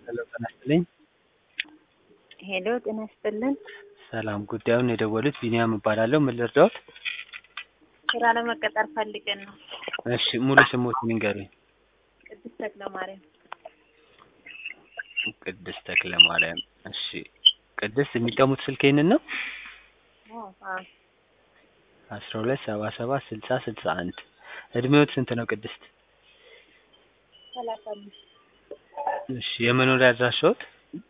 ሄሎ ጤና ይስጥልኝ። ሄሎ ጤና ይስጥልን። ሰላም ጉዳዩን የደወሉት ቢኒያም እባላለሁ። ምን ልርዳዎት? ስራ ለመቀጠር ፈልገን ነው። እሺ ሙሉ ስሞትን ይንገሩኝ። ቅድስት ተክለ ማርያም። ቅድስት ተክለ ማርያም። እሺ ቅድስት የሚቀሙት ስልክ ይህንን ነው? አዎ አስራ ሁለት ሰባ ሰባት ስልሳ ስልሳ አንድ እድሜዎት ስንት ነው ቅድስት? ሰላሳ አምስት እሺ የመኖሪያ አድራሻዎት?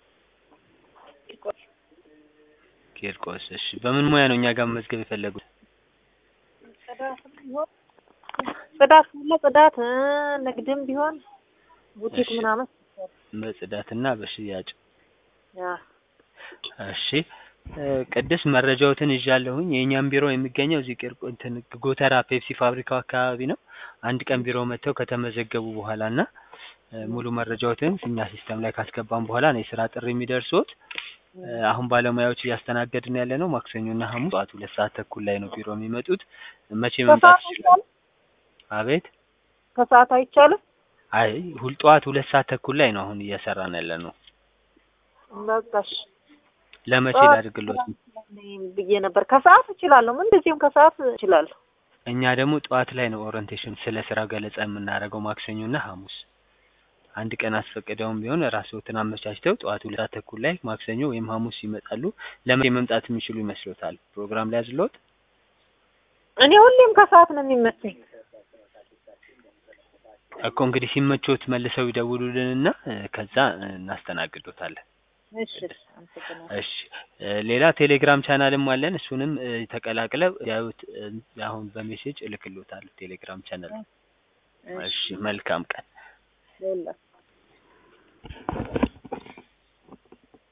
ቂርቆስ። እሺ በምን ሙያ ነው እኛ ጋር መመዝገብ የፈለጉት? ጽዳት ቢሆን ጽዳት ካለ ጽዳት እ ንግድም ቢሆን ቡቲክ እሺ። ምናምን በጽዳትና በሽያጭ። ያ እሺ እ ቅድስት መረጃዎትን ይዣለሁኝ። የእኛም ቢሮ የሚገኘው እዚህ ቂርቆ እንትን ጎተራ ፔፕሲ ፋብሪካው አካባቢ ነው። አንድ ቀን ቢሮ መጥተው ከተመዘገቡ በኋላ እና እ ሙሉ መረጃዎትን እኛ ሲስተም ላይ ካስገባን በኋላ ነው የስራ ጥሪ የሚደርሱት። እ አሁን ባለሙያዎች እያስተናገድን ያለ ነው ማክሰኞ እና ሐሙስ ጠዋት ሁለት ሰዓት ተኩል ላይ ነው ቢሮ የሚመጡት። መቼ መምጣት ከሰዓት ይችላሉ? አይቻልም? አቤት ከሰዓት አይቻልም? አይ ሁል ጠዋት ሁለት ሰዓት ተኩል ላይ ነው አሁን እየሰራን ያለ ነው። በቃ እሺ። ለመቼ ጠዋት ላድርግሎት? ብዬ ነበር። ከሰዓት እችላለሁ። ምን እንደዚህም ከሰዓት እችላለሁ። እኛ ደግሞ ጠዋት ላይ ነው ኦሪንቴሽን ስለ ስራ ገለጻ የምናደርገው ማክሰኞ እና ሐሙስ። አንድ ቀን አስፈቅደውም ቢሆን ራስዎትን አመቻችተው ጠዋት ሁለት ሰዓት ተኩል ላይ ማክሰኞ ወይም ሐሙስ ይመጣሉ። ለመቼ መምጣት የሚችሉ ይመስሎታል? ፕሮግራም ላይ ያዝልዎት? እኔ ሁሌም ከሰዓት ነው የሚመቸኝ። እኮ እንግዲህ ሲመቾት መልሰው ይደውሉልንና እ ከዛ እ እናስተናግዶታለን። እሺ አመሰግናለሁ። እሺ እ ሌላ ቴሌግራም ቻናልም አለን። እሱንም እ ተቀላቅለው ያዩት እ አሁን በሜሴጅ እልክልዎታለሁ ቴሌግራም ቻናል። እሺ መልካም ቀን። ለሁላችሁ